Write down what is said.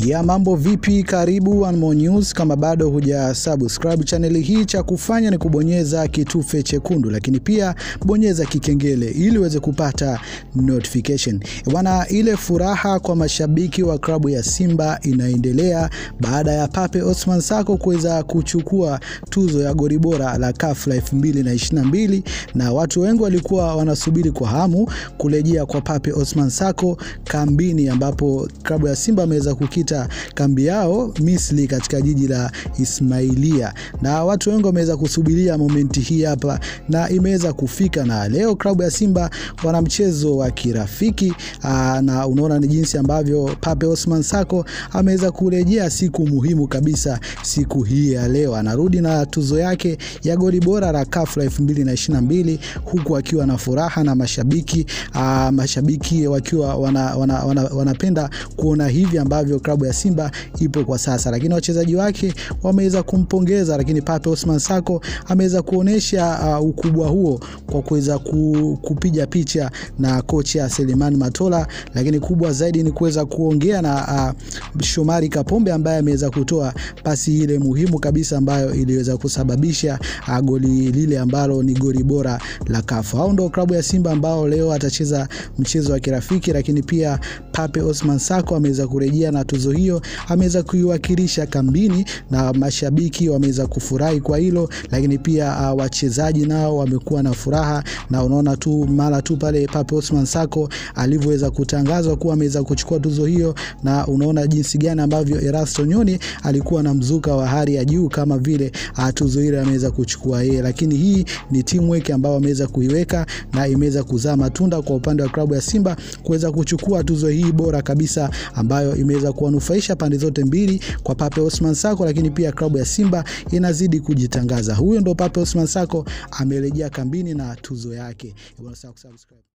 ya mambo vipi? Karibu One More News. Kama bado huja subscribe chaneli hii, cha kufanya ni kubonyeza kitufe chekundu, lakini pia bonyeza kikengele ili uweze kupata notification bwana. Ile furaha kwa mashabiki wa klabu ya Simba inaendelea baada ya Pape Osman Sako kuweza kuchukua tuzo ya goli bora la CAF la 2022 na watu wengi walikuwa wanasubiri kwa hamu kurejea kwa Pape Osman Sako kambini, ambapo klabu ya Simba ameweza kukita kambi yao Misri katika jiji la Ismailia, na watu wengi wameweza kusubiria momenti hii hapa na imeweza kufika, na leo klabu ya Simba wana mchezo wa kirafiki aa, na unaona ni jinsi ambavyo Pape Osman Sako ameweza kurejea siku muhimu kabisa. Siku hii ya leo anarudi na tuzo yake ya goli bora la CAF la 2022 huku akiwa na furaha na mashabiki aa, mashabiki wakiwa wanapenda wana, wana, wana kuona hivi ambavyo klabu ya Simba ipo kwa sasa, lakini wachezaji wake wameweza kumpongeza, lakini Pape Osman Sako ameweza kuonesha uh, ukubwa huo kwa kuweza ku, kupiga picha na kocha Selemani Matola, lakini kubwa zaidi ni kuweza kuongea na uh, Shomari Kapombe ambaye ameweza kutoa pasi ile muhimu kabisa ambayo iliweza kusababisha uh, goli lile ambalo ni goli bora la CAF. Hao ndio klabu ya Simba ambao leo atacheza mchezo wa kirafiki, lakini pia Pape Osman Sako ameweza kurejea na tuzo hiyo, ameweza kuiwakilisha kambini na mashabiki wameweza kufurahi kwa hilo, lakini pia uh, wachezaji nao wamekuwa na furaha, na unaona tu mara tu pale Pape Osman Sako alivyoweza kutangazwa kuwa ameweza kuchukua tuzo hiyo, na unaona jinsi gani ambavyo Erasto Nyoni alikuwa na mzuka wa hali ya juu kama vile uh, tuzo ile ameweza kuchukua yeye, lakini hii ni teamwork ambayo ameweza kuiweka na imeweza kuzaa matunda kwa upande wa klabu ya Simba kuweza kuchukua tuzo hii bora kabisa ambayo imeweza kuwanufaisha pande zote mbili kwa Pape Osman Sako, lakini pia klabu ya Simba inazidi kujitangaza. Huyo ndo Pape Osman Sako amerejea kambini na tuzo yake.